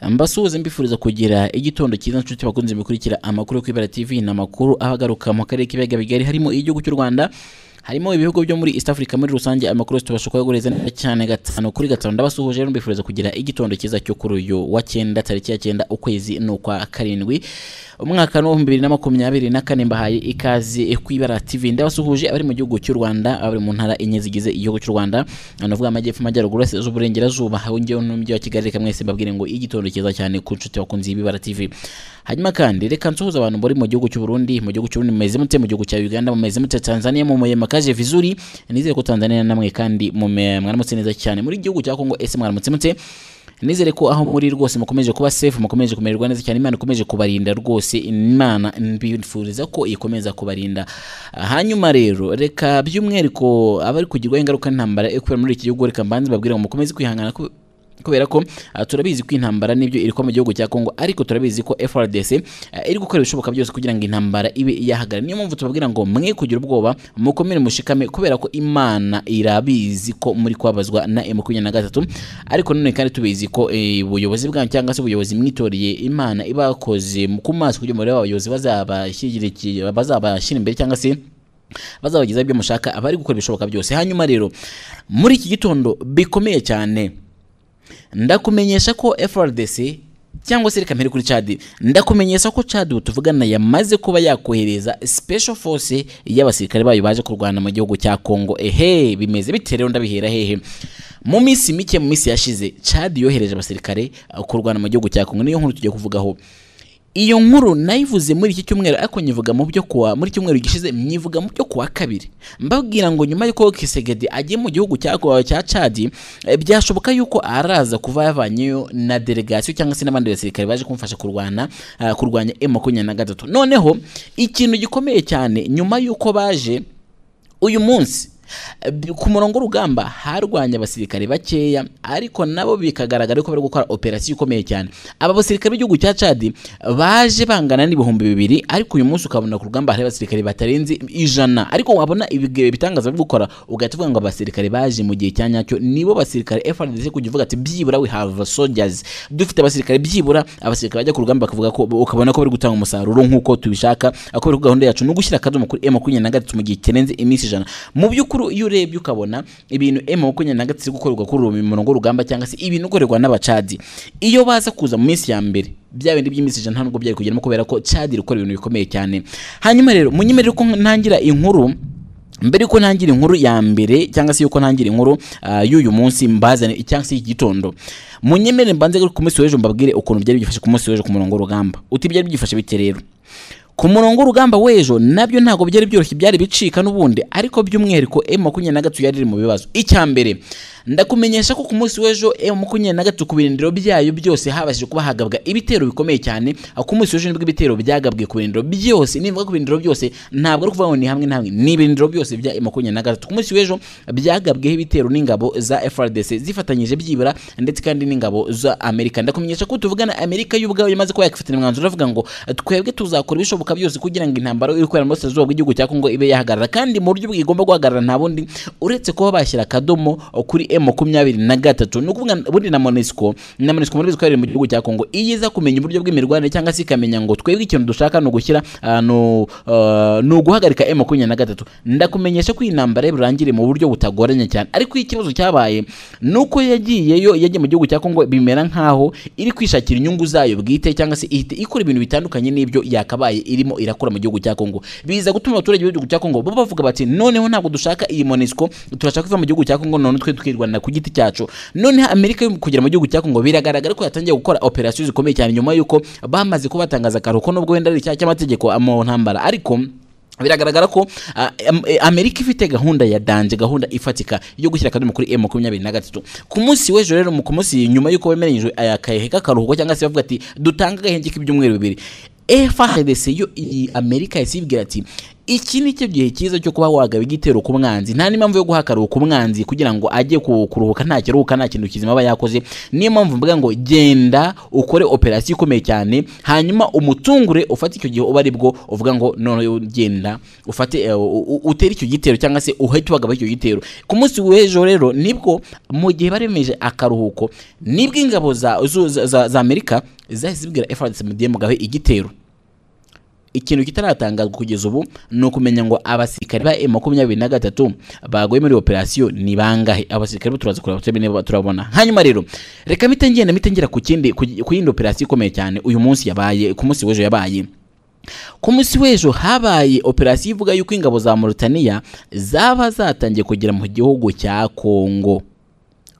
mbasuhuze mbifuriza kugira igitondo cyiza nshuti bakunze mukurikira amakuru yo kwibera tv ni amakuru aba agaruka mu karere k'ibiyaga bigari harimo igihugu cy'u rwanda harimo ibihugu byo muri East Africa muri rusange amakuru yose tubasha kuyaguhereza neza cyane gatanu kuri gatanu ndabasuhuje rero mbifuriza kugira igitondo cyiza cyo kuri uyu wa cyenda tariki ya cyenda ukwezi n'ukwa karindwi umwaka ni uw'ibihumbi bibiri na makumyabiri na kane mbahaye ikaze kwibara TV ndabasuhuje abari mu gihugu cy'u Rwanda abari mu ntara enye zigize igihugu cy'u Rwanda navuga amajyepfo amajyaruguru yose z'uburengerazuba ahongeho n'umujyi wa Kigali reka mwese mbabwire ngo igitondo cyiza cyane ku nshuti bakunzi y'ibibara TV hanyuma kandi reka nsuhuze abantu muri mu gihugu cy'u Burundi mu gihugu cy'u Burundi mumeze mute mu gihugu cya Uganda mumeze mute Tanzania mu muyema kaje vizuri nizere ko Tanzania namwe kandi mwaramutse neza cyane muri gihugu cya Kongo ese mwaramutse mute nizere ko aho muri rwose mukomeje kuba safe mukomeje kumererwa neza cyane imana ikomeje kubarinda rwose imana mbifuriza ko ikomeza kubarinda hanyuma rero reka by'umwihariko abari kugirwaho ingaruka n'intambara yo kubera muri iki gihugu reka mbanze babwira ngo mukomeze kwihangana ku- kubera ko ah, turabizi ko intambara n'ibyo iri kuba mu gihugu cya Kongo ariko turabizi ko FRDC ah, iri gukora ibishoboka byose kugira ngo intambara ibe yahagarara niyo mpamvu tubabwira ngo mwe kugira ubwoba mukomere mushikame kubera ko Imana irabizi ko muri kwabazwa na M23 ariko none kandi tubizi ko eh, ubuyobozi bwanyu cyangwa se ubuyobozi mwitoreye Imana ibakoze ku maso kugira ngo murebe abayobozi bazabashyigikira bazabashyira imbere cyangwa se bazabageza ibyo mushaka abari gukora ibishoboka byose hanyuma rero muri iki gitondo bikomeye cyane ndakumenyesha ko FRDC cyangwa se reka mpere kuri Chad ndakumenyesha ko Chad tuvugana yamaze kuba yakohereza special force y'abasirikare bayo baje kurwana mu gihugu cya Congo ehe bimeze bite rero ndabihera hehe mu minsi mike mu minsi yashize Chad yohereje abasirikare uh, kurwana mu gihugu cya Congo niyo nkuru tugiye kuvugaho iyo nkuru nayivuze muri iki cyumweru ariko nyivuga mu byo kuwa muri cyumweru gishize nyivuga mu byo kuwa kabiri mbabwira ngo nyuma y'uko Kisegedi agiye mu gihugu cya cya Chad eh, byashoboka yuko araza kuva yavanyeyo na delegation cyangwa se n'abandi basirikare baje kumfasha kurwana ah, kurwanya M23 noneho ikintu gikomeye cyane nyuma y'uko baje uyu munsi eh, bi- ku murongo w'urugamba harwanya abasirikare bakeya ariko nabo bikagaragara ko bari gukora operasiyo ikomeye cyane aba basirikare b'igihugu cya Chad baje bangana n'ibihumbi bibiri ariko uyu munsi ukabona ku rugamba hari abasirikare batarenze ijana ariko wabona ibihe bitangaza byo gukora ugahita uvuga ngo abasirikare baje mu gihe cya nyacyo nibo basirikare FRDC kugivuga ati byibura we have soldiers dufite abasirikare byibura abasirikare bajya ku rugamba bakavuga ko ukabona ko bari gutanga umusaruro nk'uko tubishaka ako bari ku gahunda yacu ni ugushyira akadomo kuri M makumyabiri na gatatu mu gihe kirenze iminsi ijana mu by'ukuri iyo urebye ukabona ibintu M makumyabiri na gatatu iri gukorerwa kuri uwo murongo w'urugamba cyangwa se ibintu gukorerwa n'abacadi iyo baza kuza mu minsi ya mbere bya bindi by'iminsi ijana nta nubwo byari kugeramo kubera ko cadi rikora ibintu bikomeye cyane hanyuma rero munyemerere ko ntangira inkuru mbere yuko ntangira inkuru ya mbere cyangwa se yuko ntangira inkuru ah, y'uyu munsi mbazane cyangwa se y'igitondo munyemere mbanze ku munsi w'ejo mbabwire ukuntu byari byifashe ku munsi w'ejo ku murongo w'urugamba uti byari byifashe bite rero ku murongo w'urugamba w'ejo nabyo ntabwo byari byoroshye byari bicika n'ubundi ariko by'umwihariko M makumyabiri na gatatu yari iri mu bibazo icya mbere ndakumenyesha ko ku munsi w'ejo M makumyabiri na gatatu ku birindiro byayo byose habashije kuba hagabwa ibitero bikomeye cyane aho ku munsi w'ejo nibwo ibitero byagabwe ku birindiro byose nivuga ku birindiro byose ntabwo ari kuvuga ngo ni hamwe na hamwe ni ibirindiro byose bya M makumyabiri na gatatu ku munsi w'ejo byagabweho ibitero n'ingabo za FRDC zifatanyije byibura ndetse kandi n'ingabo za Amerika ndakumenyesha ko tuvugana Amerika y'ubwayo yamaze kuba yakifatira umwanzuro avuga ngo twebwe tuzakora ibishoboka byose kugira ngo intambara iri kubera muri Burasirazuba bw'igihugu cya Kongo ibe yahagarara kandi mu buryo bwigomba guhagarara nta bundi uretse kuba bashyira akadomo kuri M makumyabiri na gatatu ni ukuvuga buri na MONUSCO na MONUSCO muri bizwi mu gihugu cya Kongo iyo iza kumenya uburyo bw'imirwanire cyangwa se ikamenya ngo twebwe ikintu dushaka ni ugushyira ah, ni u- ah, ni uguhagarika M makumyabiri na gatatu ndakumenyesha ko iyi ntambara burangire mu buryo butagoranye cyane ariko iyo ikibazo cyabaye ni uko yagiyeyo yagiye mu gihugu cya Kongo bimera nkaho iri kwishakira inyungu zayo bwite cyangwa se ihita ikora ibintu bitandukanye n'ibyo yakabaye irimo irakora mu gihugu cya Kongo biza gutuma abaturage b'igihugu cya Kongo bo bavuga bati noneho ntabwo dushaka iyi MONUSCO turashaka kuva mu gihugu cya Kongo none twe tukirwanira ku giti cyacu noneho Amerika yo kugera mu gihugu cya Kongo biragaragara ko yatangiye gukora operasiyo zikomeye cyane nyuma y'uko bamaze kuba batangaza akaruhuko n'ubwo wenda ari icyaha cy'amategeko mu ntambara ariko biragaragara ko ah, am- eh, amerika ifite gahunda ya danje gahunda ifatika yo gushyira akadomo kuri m makumyabiri na gatatu ku munsi w'ejo rero mu- ku munsi nyuma y'uko bemeranyijwe aya kahehe k'akaruhuko cyangwa se bavuga ati dutange agahenge k'ibyumweru bibiri FRDC yo iyi amerika yasibwira ati iki ni cyo gihe cyiza cyo kuba wagaba igitero ku mwanzi nta n'impamvu yo guha akaruhuko umwanzi kugira ngo ajye ku- kuruhuka nta kiruhuka nta kintu kizima aba yakoze niyo mpamvu mvuga ngo genda ukore operasiyo ikomeye cyane hanyuma umutungure ufate icyo gihe uba ari bwo uvuga ngo noneho genda ufate eh, u- u- utere icyo gitero cyangwa se uhite wagaba icyo gitero ku munsi w'ejo rero nibwo mu gihe baremeje akaruhuko nibwo ingabo za, zu- za, za, za amerika zahise zibwira efradis mudiye mugabe igitero ikintu kitaratangazwa kugeza ubu ni ukumenya ngo abasirikare ba makumyabiri na gatatu baguye muri operasiyo ni bangahe abasirikare bo turaza kureba turabona niba turabona hanyuma rero reka mpite ngenda mpite ngera ku kindi ku ku yindi operasiyo ikomeye cyane uyu munsi yabaye ku munsi w'ejo yabaye ku munsi w'ejo habaye operasiyo ivuga yuko ingabo za Mauritania zaba zatangiye kugera mu gihugu cya Kongo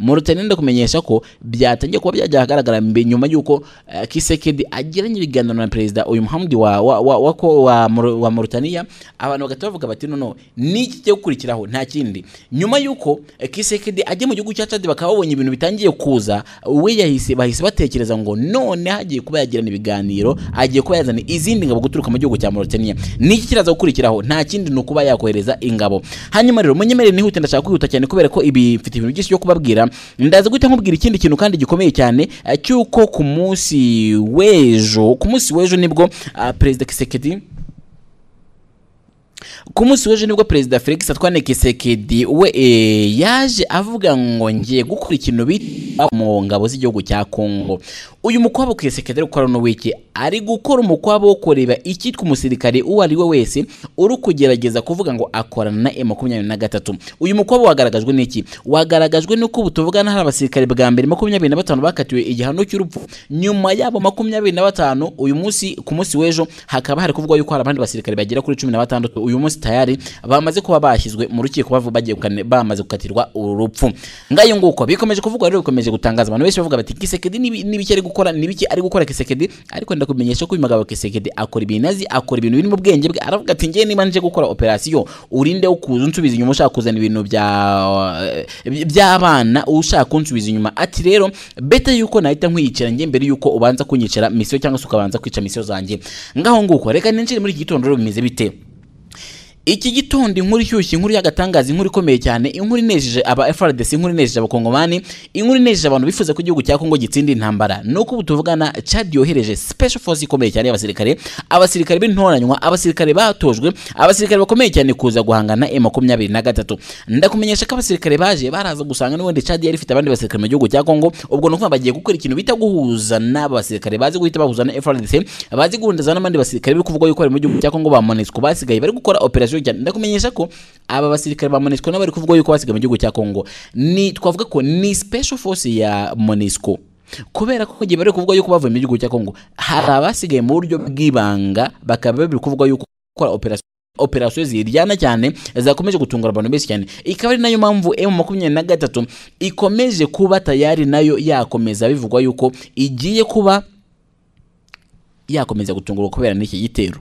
Mauritania ndakumenyesha ko byatangiye kuba byajya ahagaragara mbe nyuma y'uko eh, Kisekedi agiranye ibiganiro na perezida uyu Muhamdi wa wa wa wa, ko- wa, Maur- wa Mauritania abantu bagahita bavuga bati no no niki cyo gukurikiraho nta kindi nyuma y'uko eh, Kisekedi ajya mu gihugu cya Chad bakaba babonye ibintu bitangiye kuza we yahise bahise batekereza ngo none hagiye kuba yagirana ibiganiro agiye kuba yazana izindi ngabo guturuka mu gihugu cya Mauritania niki kiraza gukurikiraho nta kindi ni ukuba yakohereza ingabo hanyuma rero munyemerere nihute ndashaka kwihuta cyane kubera ko ibi mfite ibintu byinshi byo kubabwira ndaza guhita nkubwira ikindi kintu kandi gikomeye cyane eh, cy'uko ku munsi w'ejo ku munsi w'ejo nibwo ah, perezida Kisekedi ku munsi w'ejo nibwo perezida felix atwane kisekedi we eh, yaje avuga ngo ngiye gukora ikintu bita mu ngabo z'igihugu cya kongo uyu mukwabo kisekedi ari gukora uno wiki ari gukora umukwabo wo kureba icyitwa umusirikare uwo ari we wese uri kugerageza kuvuga ngo akorana na e makumyabiri na gatatu uyu mukwabo wagaragajwe n'iki wagaragajwe n'uko ubu tuvugana hari abasirikare bwa mbere makumyabiri na batanu bakatiwe igihano cy'urupfu nyuma yabo makumyabiri na batanu uyu munsi ku munsi w'ejo hakaba hari kuvugwa yuko hari abandi basirikare bagera kuri cumi na batandatu uyu munsi tayari bamaze kuba bashyizwe mu rukiko bavu- bagiye gukane- bamaze gukatirwa urupfu ngayo nguko bikomeje kuvugwa rero bikomeje gutangaza abantu benshi bavuga bati kisekedi nibi- nibiki ari gukora nibiki ari gukora kisekedi ariko ndakumenyesha ko uyu mugabo kisekedi akora ibintu azi akora ibintu biri mu bwenge bwe aravuga ati ngewe niba nje gukora operasiyo urinde wo kuza unsubiza inyuma ushaka kuzana ibintu bya eh, by'abana ushaka kunsubiza inyuma ati rero beta yuko nahita nkwiyicira njye mbere yuko ubanza kunyicara misiyo cyangwa se ukabanza kwica misiyo zanjye ngaho nguko reka ninjire muri iki gitondo rero bimeze bite iki gitondo inkuru ishyushye inkuru y'agatangaza inkuru ikomeye cyane inkuru inejeje aba FRDC inkuru inejeje abakongomani inkuru inejeje abantu bifuza ko igihugu cya Kongo gitsinda intambara nuko ubu tuvugana Chad yohereje special force ikomeye cyane y'abasirikare abasirikare b'intoranywa abasirikare batojwe abasirikare bakomeye cyane kuza guhangana M23 ndakumenyesha ko abasirikare baje baraza gusanga n'ubundi Chad yari ifite abandi basirikare mu gihugu cya Kongo ubwo nuko bagiye gukora ikintu bita guhuza n'abasirikare bazi guhita bahuza na FRDC bazi guhundaza n'abandi basirikare biri kuvugwa yuko bari mu gihugu cya Kongo ba Monusco basigaye bari gukora operasiyo cyane ndakumenyesha ko aba basirikare ba Monusco nabo bari kuvugwa yuko basigaye mu gihugu cya Kongo ni twavuga ko ni special force ya Monusco kubera ko gihe bari kuvugwa yuko bavuye mu gihugu cya Kongo hari abasigaye mu buryo bw'ibanga bakaba bari kuvugwa yuko gukora operasiyo operasiyo ziryana cyane zakomeje gutungura abantu benshi cyane ikaba ari nayo mpamvu M makumyabiri na gatatu ikomeje kuba tayari nayo yakomeza bivugwa yuko igiye kuba yakomeza gutungurwa kubera n'iki gitero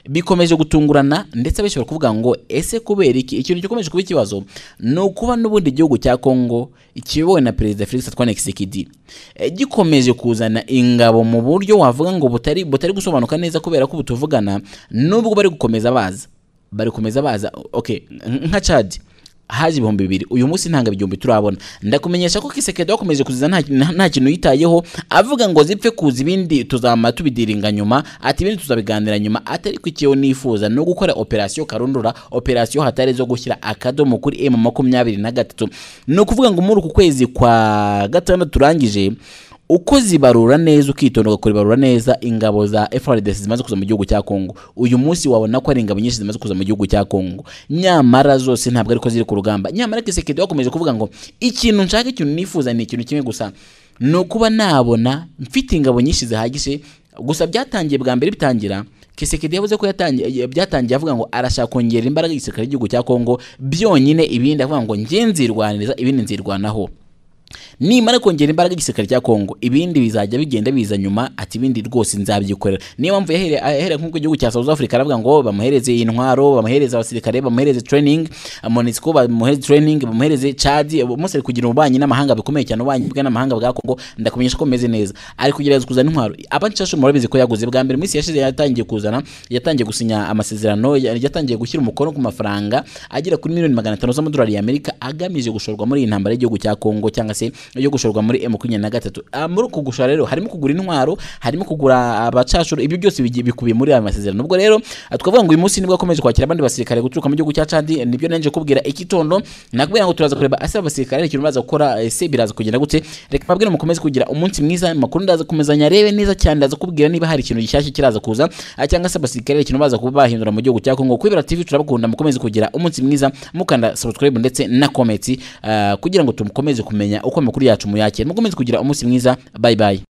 bikomeje gutungurana ndetse bishobora kuvuga ngo ese kubera iki ikintu gikomeje kuba ikibazo ni ukuba n'ubundi igihugu cya Kongo kiyobowe na perezida Felix Antoine Tshisekedi eh, gikomeje kuzana ingabo mu buryo wavuga ngo butari butari gusobanuka neza kubera ko butuvugana nubwo bari gukomeza baza bari gukomeza baza okay nka Chad haje ibihumbi bibiri uyu munsi ntanga igihumbi turabona ndakumenyesha ko kisekedi wakomeje kuziza nta nta- nta kintu yitayeho avuga ngo zipfe kuza ibindi tuzamara tubidiringa nyuma ati ibindi tuzabiganira nyuma atari ko ikiyo nifuza no gukora operasiyo karundura operasiyo hatari zo gushyira akadomo kuri emu makumyabiri na gatatu ni ukuvuga ngo muri uku kwezi kwa gatandatu turangije uko zibarura neza ukitonda ugakora ibarura neza ingabo za FRDC zimaze kuza mu gihugu cya Kongo uyu munsi wabona ko ari ingabo nyinshi zimaze kuza mu gihugu cya Kongo nyamara zose ntabwo ariko ziri ku rugamba nyamara Kisekedi wakomeje kuvuga ngo ikintu nshaka ikintu nifuza ni ikintu kimwe gusa ni ukuba nabona mfite ingabo nyinshi zihagije gusa byatangiye bwa mbere bitangira Kisekedi yavuze ko yatangiye byatangiye avuga ngo arashaka kongera imbaraga y'igisirikare cy'igihugu cya Kongo byonyine ibindi avuga ngo njye nzirwaniriza ibindi nzirwanaho nimara kongera imbaraga igisirikare cya kongo ibindi bizajya bigenda biza nyuma ati ibindi rwose nzabyikorera niyo mpamvu yahereye ahereye nk'uko igihugu cya south africa aravuga ngo bamuhereze intwaro bamuhereze abasirikare bamuhereze training monisco bamuhereze training bamuhereze chad mose kugira ububanyi n'amahanga bikomeye cyane ububanyi bwe n'amahanga bwa kongo ndakumenyesha ko meze neza ari kugerageza kuzana intwaro abanshashu murabizi ko yaguze bwa mbere minsi yashize yatangiye kuzana yatangiye gusinya amasezerano ya- yatangiye gushyira umukono ku mafaranga agera kuri miliyoni magana atanu z'amadolari y'amerika agamije gushorwa muri iyi ntambara y'igihugu cya kongo cyangwa se yo gushorwa muri m makumyabiri na gatatu Ah, muri uku gushora rero harimo kugura intwaro harimo kugura abacashuru ibyo byose bigiye- bikubiye muri aya masezerano ubwo rero ah, twavuga ngo uyu munsi nibwo akomeje kwakira abandi basirikare guturuka mu gihugu cya cadi nibyo nanjye kubwira ikitondo nakubwira ngo turaza kureba ase abasirikare ikintu baza gukora ese biraza kugenda gute reka mbabwire mukomeze kugira umunsi mwiza amakuru ndaza kumezanya arebe neza cyane ndaza kubwira niba hari ikintu gishyashya kiraza kuza ah, cyangwa se abasirikare ikintu baza kuba bahindura mu gihugu cya kongo kwibera tv turabakunda mukomeze kugira umunsi mwiza mukanda subscribe ndetse na comment ah, kugira ngo tumukomeze kumenya uko amakuru yacu muyakira mukomeze kugira umunsi mwiza bye bye